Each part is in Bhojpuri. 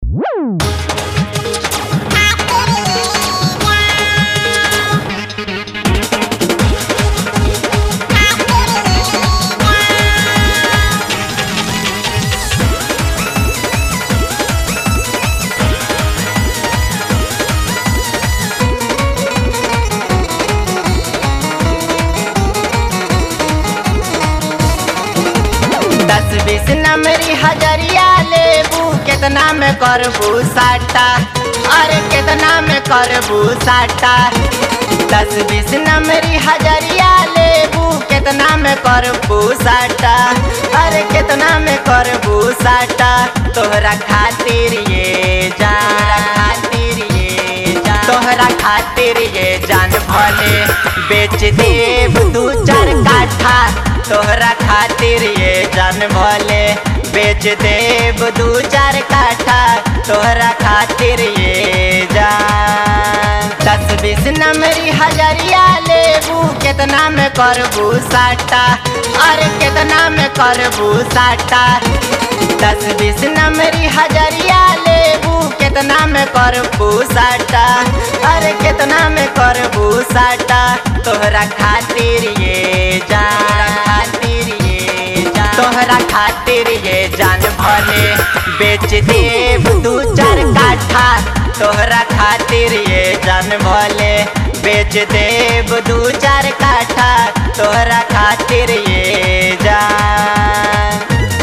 दस बीस नंबरी हजरिया लेबू केतना में करबू साटा अरे केतना में करबू साटा दस बीस नंबरी हजरिया लेबू केतना में करबू साटा अरे केतना में करबू साटा तोहरा खातिर ये जान खातिर ये जान तोहरा खातिर ये जान भले बेच देब दू चार काठा तोहरा खातिर ये जान भले बेच देब दू चार काठा तोहरा खातिर ये जान दस बीस नंबरी हजरिया लेबू केतना में करबू साटा अरे केतना में करबू साटा दस बीस नंबरी हजरिया लेबू केतना में करबू साटा अरे केतना में करबू साटा तोहरा खातिर ये जान खातिर ये जान तोहरा खातिर ये जान भले बेच देब दू चार काठा तोहरा खातिर ये जान भले बेच देब दू चार काठा तोहरा खातिर ये जान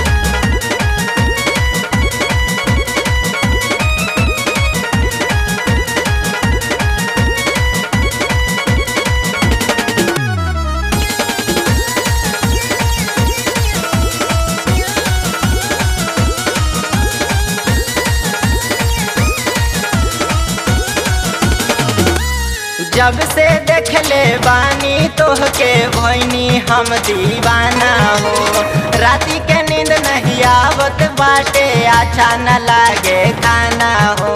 जब से देखले बानी तोहके भैनी हम दीवाना हो राती के नींद नहीं आवत बाटे अच्छा न लागे खाना हो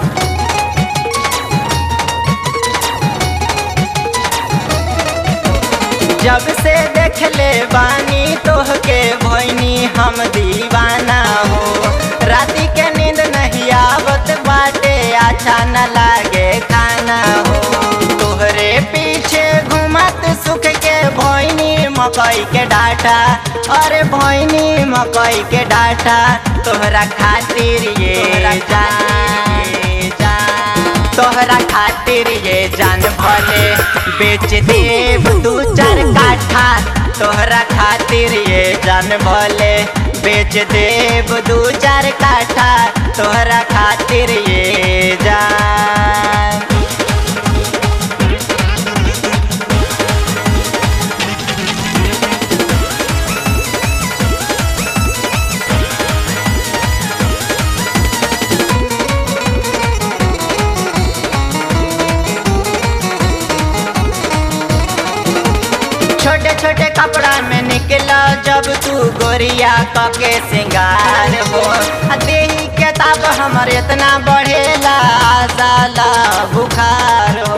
जब से देखले बानी तोहके भैनी हम दीवाना हो राती के नींद नहीं आवत बाटे अच्छा न लागे खाना हो तोहरे पीछे घुमत सुख के भैनी मकई के डाटा अरे भैनी मकई के डाटा तोहरा खातिर ये जान तोहरा खातिर ये जान भले बेच देब दू चार काठा तोहरा खातिर ये जान भले बेच देब दू चार काठा तोहरा खातिर ये जान छोटे छोटे कपड़ा में निकला जब तू गोरिया कके सिंगार हो आ देही के ताप हमर इतना बढ़ेला जाला बुखार हो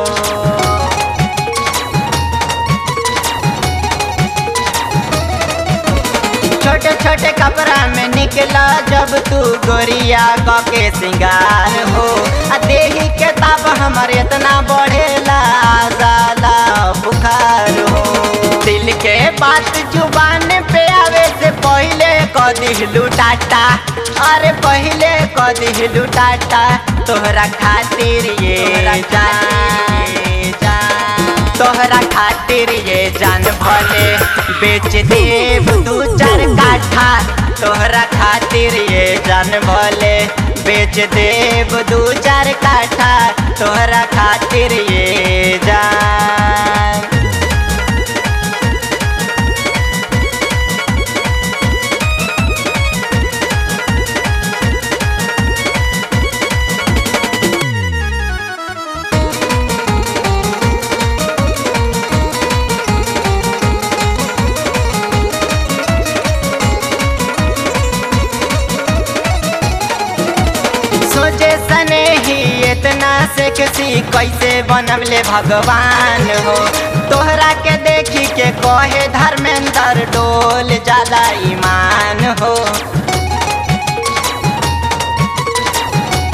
छोटे छोटे कपड़ा में निकला जब तू गोरिया कके सिंगार हो आ देही के ताप हमर इतना बढ़ेला जाला बुखार हो दिल के बात जुबान पे आवे से पहले क दिहलू टाटा अरे पहले क दिहलू टाटा तोहरा खातिर ये जान तोहरा खातिर ये जान भले बेच देब दू चार काठा तोहरा खातिर ये जान भले बेच देब दू चार काठा तोहरा खातिर ये जान सोचे सने ही इतना से किसी कैसे बनमले भगवान हो तोहरा के देखी के कहे धर्मेंद्र डोल ज्यादा ईमान हो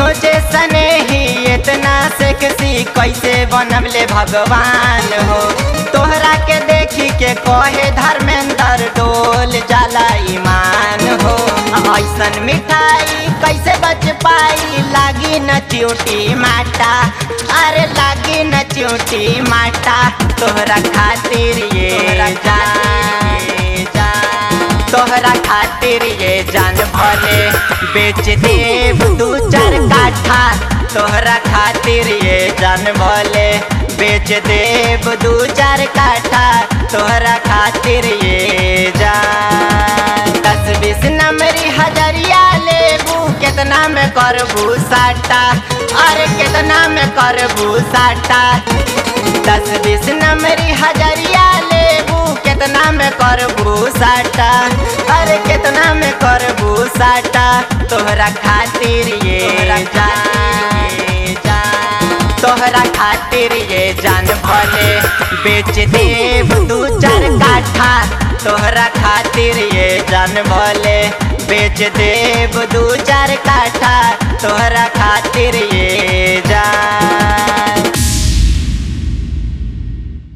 सोचे सने ही इतना सेक्सी कैसे बनबले भगवान हो तोहरा के देखी के कहे धर्मेंद्र डोल जाला ईमान हो ऐसन मिठाई कैसे बच पाई लागी न च्यूटी माटा अरे लागी न च्यूटी माटा तोहरा खातिर ये जान तोहरा खातिर ये जान भले बेच देव दू चार काठा तोहरा खातिर ये जान भले बेच देव दू चार काठा तोहरा खातिर ये जान दस बीस नंबरी हजरिया लेबू कितना में करबू साटा अरे कितना में करबू साटा दस बीस नंबरी हजरिया लेबू कितना में करबू साटा अरे कितना में करबू साटा तोहरा खातिर ये जान तोहरा खातिर ये जान भले बेच देव दू चार काठा तोहरा खातिर ये जान भले बेच देव दू चार काठा तोहरा खातिर ये